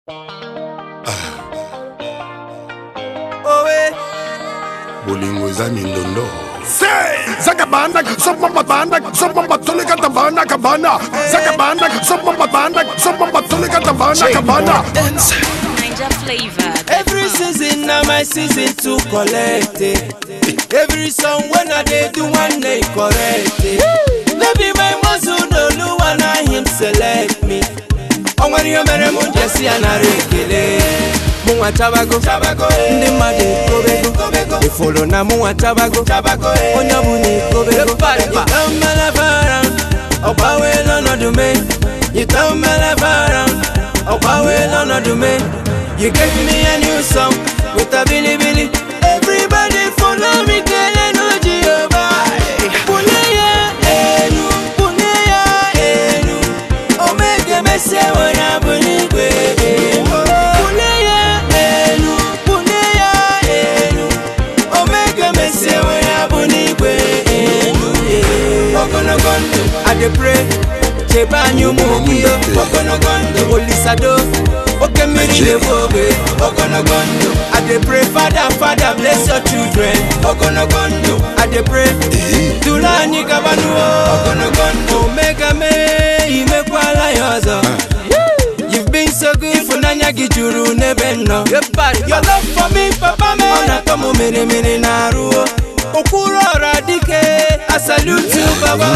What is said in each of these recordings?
bolingo eza mindondo se zakabanda sopamabanda sopabatoleka tabana kabana zakabanda sopamabanda sopabatoleka tabana kabana Ninja flavor. Every season na my season to collect it. Every song when I dey do one day correct it. No be my muscle no lu na him select me. O nwere ihe mere m ji esi ya nara ekele. Mụ nwa chabago, ndị mmadụ ekobego, ifolo na mụ nwa chabago, onye ọbụla ekobego. Yita mmelebara, ọ gbanweela ọnọdụ me. Yita mmelebara, ọ gbanweela ọnọdụ me. You gave me a new song with a billy billy. Everybody follow me, kele no Jehovah. Puneya enu, puneya enu. Omega mese wana bunigwe. Puneya enu, puneya enu. Omega mese wana bunigwe. Ogonogondo, I dey pray. Cheba anyumugiyo, ogonogondo, olisado. oke mmiri na-ebu ogbe ogologo ndụ i dey pray father father bless your children ogologo ndụ i dey pray duru anyị gabanuo ogologo ndụ omega mee imekwala ya ọzọ You've been so good ịfụnanya gị juru n'ebe m nọ Your love for me papa me ọ na-atọ m mere mere na arụ okwuru ọra dike I salute you baba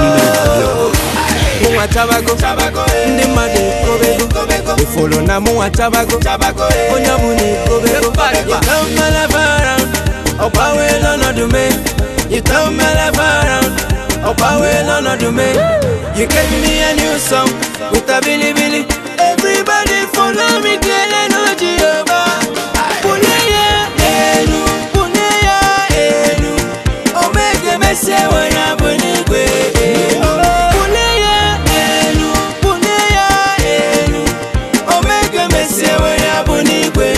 mụnwa chabago ndị mmadụ ekobego ifolo na mụnwa chabago onye ọbụla ekobego yita mmelebara ọgbanweela ọnọdụ me yita mmelebara ọgbanweela ọnọdụ me you gave me a new song with a bilibili everybody follow me kele no jehova bunye ya elu bunye ya elu omege mese nwere abụ n'igwe bunye ya elu bunye ya elu omege mese nwere abụ n'igwe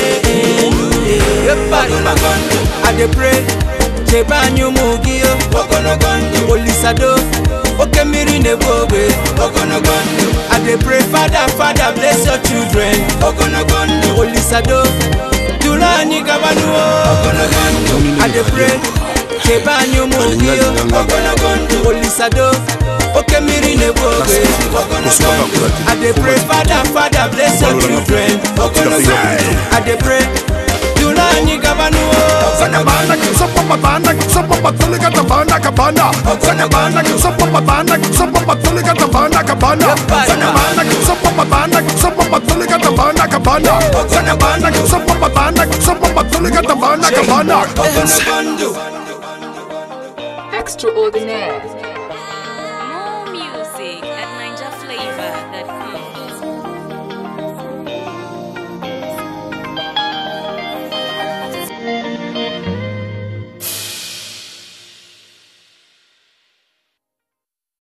ogologo ndụ i dey pray chebe anyị ụmụ gị o ogologo ndụ olisado oke mmiri na-ebu ogbe ogologo ndụ i dey pray father father bless your children ogologo ndụ olisado duru anyị gabanuo ogologo ndụ i dey pray chebe anyị ụmụ gị o ogologo ndụ olisado oke mmiri na-ebu ogbe ogologo ndụ i dey pray father father bless your children ogologo ndụ i dey pray duru anyị gabanuo zakabanda sopamabanda sopabatoleka tabana kabana zakabanda sopamabanda sopabatoleka tabana kabana zakabanda sopamabanda sopabatoleka tabana kabana zakabanda sopamabanda sopabatoleka tabana kabana ogologo ndụ Extraordinaire.